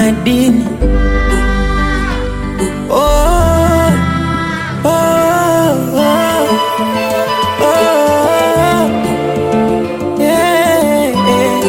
madini oh, oh, oh, oh, yeah, yeah.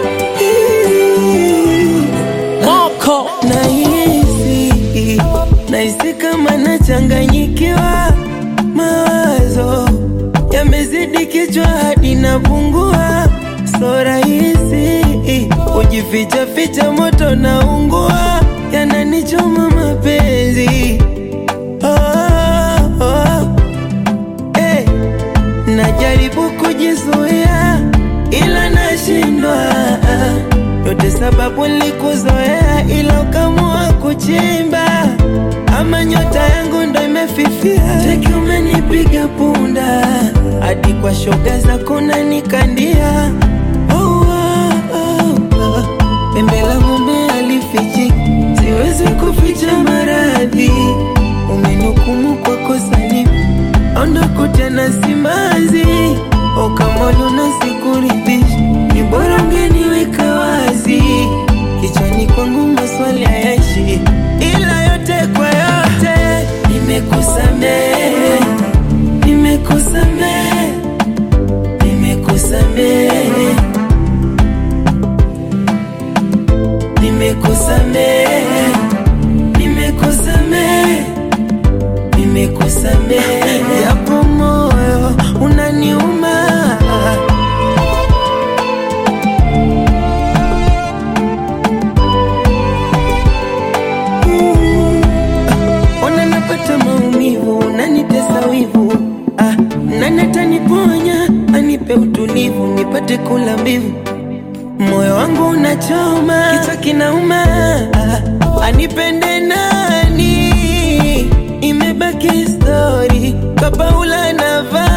Moko Nahisi, nahisi kama nachanganyikiwa, mawazo yamezidi kichwa hadi napungua, so rahisi kujificha ficha, moto naungua, yananichoma mapenzi oh, oh. Eh, najaribu kujizuia ila nashindwa yote sababu nilikuzoea ila ukamua kuchimba ama nyota yangu ndo imefifia cheki umenipiga punda hadi kwa shoga zako nanikandia oh, oh, oh, oh. pembe la ng'ombe alifichi siwezi kuficha maradhi umenukumu kwa kosa lipi ondoko tena simanzi okamolo na sikuridhishi ni bora ungeniweka wazi kichwani kwangu maswali hayaishi ila yote kwa yote nimekusamehe nimekusamehe nimekusamehe nimekusamehe nimekusamehe nimekusamehe japo moyo unaniuma ona napata maumivu unanitesa wivu ah, nani ataniponya anipe utulivu nipate kula mbivu moyo wangu unachoma kichwa kinauma ah, anipende nani imebaki stori kapaula nava